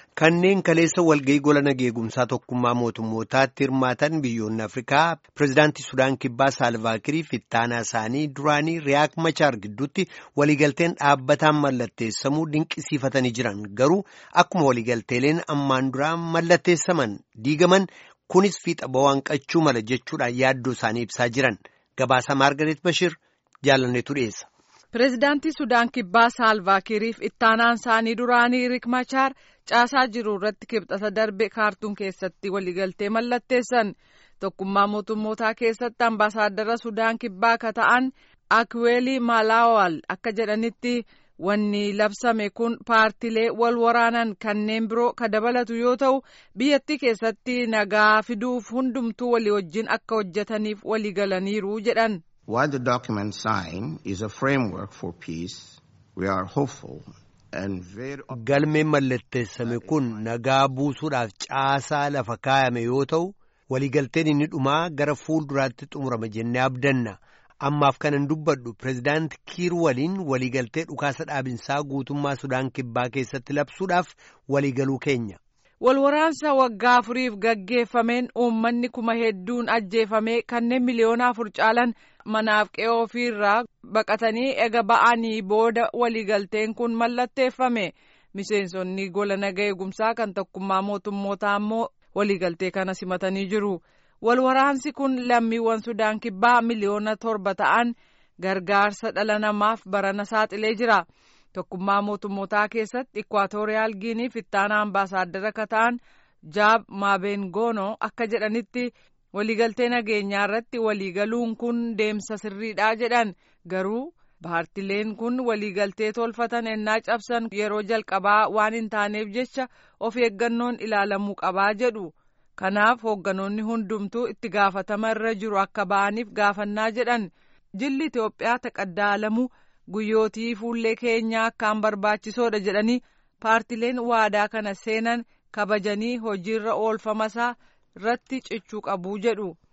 Kanneen kaleessa walga'ii gola nageegumsaa tokkummaa mootummootaatti hirmaatan biyyoonni Afrikaa pireezidaantii Sudaan Kibbaa Saalvaakirii fi ittaanaa isaanii duraanii Riyaak Machaar gidduutti waliigalteen dhaabbataan mallatteessamuu dinqisiifatanii jiran garuu akkuma waliigalteeleen ammaan duraa mallatteessaman diigaman kunis fiixa ba'uu qabuu mala jechuudhaan yaaddoo isaanii ibsaa jiran gabaasa Maargareet Bashir jaalanneetu dhiyeessa. Pireezidaantii Sudaan Kibbaa Saalvaakiriif ittaanaan isaanii duraanii Riik Machaar caasaa jiru irratti kibxata darbe kaartuun keessatti waliigaltee mallatteessan tokkummaa mootummootaa keessatti ambaasaaddara Sudaan Kibbaa ka ta'an Akweelii Maalaawal akka jedhanitti wanni labsame kun paartilee wal waraanan kanneen biroo ka dabalatu yoo ta'u biyyattii keessatti nagaa fiduuf hundumtuu walii wajjin akka hojjetaniif waliigalaniiru jedhan. While the document signed is a framework for peace, we are hopeful and very Galmeen mallatteessame kun nagaa buusuudhaaf caasaa lafa kaayame yoo ta'u waliigalteen inni dhumaa gara fuulduraatti xumurama jennee abdanna. Ammaaf kanan dubbadhu pireezidaanti Kiir waliin waliigaltee dhukaasa dhaabinsaa guutummaa Sudaan Kibbaa keessatti labsuudhaaf waliigaluu keenya. Walwaraansa waggaa afuriif gaggeeffameen uummanni kuma hedduun ajjeefamee kanneen miliyoona afur caalan manaaf qe'oo ofiirraa baqatanii ega ba'anii booda waliigalteen kun mallatteeffame miseensonni gola nagaa eegumsaa kan tokkummaa mootummootaa ammoo waliigaltee kana simatanii jiru. Walwaraansi kun lammiiwwan Sudaan Kibbaa miliyoona torba ta'an gargaarsa dhala namaaf barana saaxilee jira. Tokkummaa mootummootaa keessatti Ikwaatooriyaal Giiniif ittaanaa ambaasaaddara ka ta'an Jaab Maabengoonoo akka jedhanitti waliigaltee nageenyaa irratti waliigaluun kun deemsa sirriidha jedhan garuu paartileen kun waliigaltee tolfatan ennaa cabsan yeroo jalqabaa waan hin taaneef jecha of eeggannoon ilaalamuu qabaa jedhu. Kanaaf hoogganoonni hundumtuu itti gaafatama irra jiru akka ba'aniif gaafannaa jedhan jilli Itoophiyaa taqaddaalamuu guyyootii fuullee keenyaa akkaan barbaachisoodha jedhanii paartileen waadaa kana seenan kabajanii hojiirra oolfamasaa irratti cichuu qabu jedhu